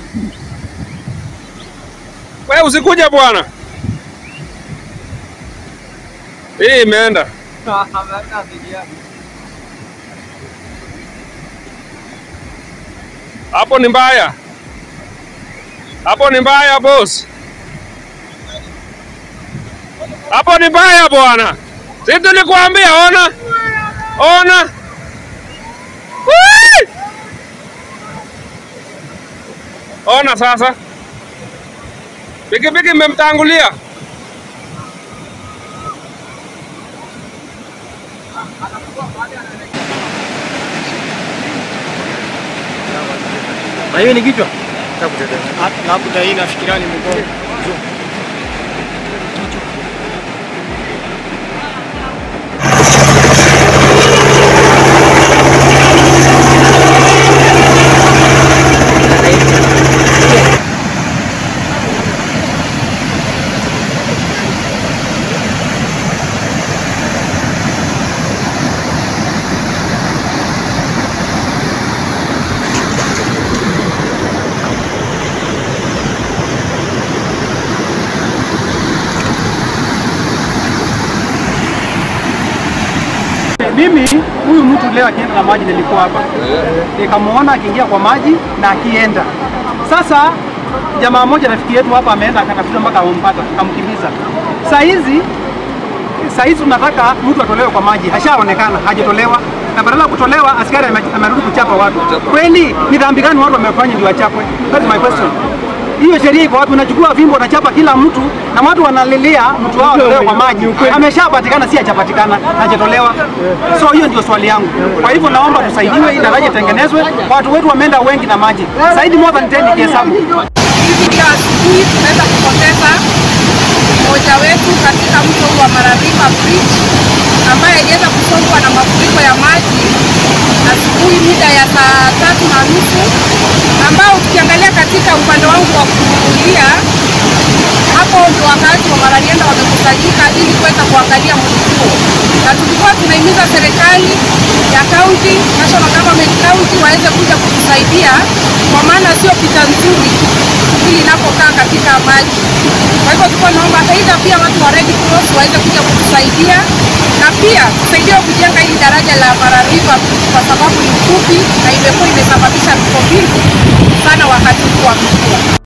We usikuja bwana. Hii imeenda. Hapo ni mbaya. Hapo ni mbaya boss. Hapo ni mbaya bwana. Si tulikuambia ona. Ona. Whee! Ona sasa. Pikipiki imemtangulia. Na hiyo ni kichwa? Labda hii nafikiria ni mgongo. Mimi huyu mtu leo akienda na maji nilikuwa hapa, nikamuona akiingia kwa maji na akienda. Sasa jamaa mmoja rafiki yetu hapa ameenda akatafuta mpaka ampata, akamkimbiza. Saa hizi saa hizi tunataka mtu atolewe kwa maji, hashaonekana hajatolewa, na badala ya kutolewa askari ame- amerudi kuchapa watu. Kweli ni dhambi gani watu wamefanya ndio wachapwe? That is my question. Hiyo sheria iko wapi? Unachukua fimbo unachapa kila mtu na watu wanalilia mtu wao atolewe kwa maji. Ameshapatikana, si hajapatikana, hajatolewa. So hiyo ndio swali yangu. Kwa hivyo naomba tusaidiwe, hii daraja itengenezwe. Watu wetu wameenda wengi na maji zaidi, more than 10 kihesabu. Hivi ndio asubuhi tunaweza kupoteza mmoja wetu katika mto huu wa Mararima Bridge ambaye aliweza kusombwa na mafuriko ya maji asubuhi mida ya saa tatu na nusu ambao tukiangalia katika upande wangu wa kulia hapo ndio wakati wa wanariadha wamekusanyika ili kuweza kuangalia mto huo, na tulikuwa tunahimiza serikali ya kaunti, national government county waweze kuja kutusaidia, kwa maana sio picha nzuri hili inapokaa katika maji. Kwa hivyo tulikuwa naomba aidha pia watu wa Red Cross waweze kuja kutusaidia na pia tusaidia kujenga hili daraja la Mara River kwa sababu ni fupi na imekuwa imesababisha vifo vingi sana wakati huu wa mvua.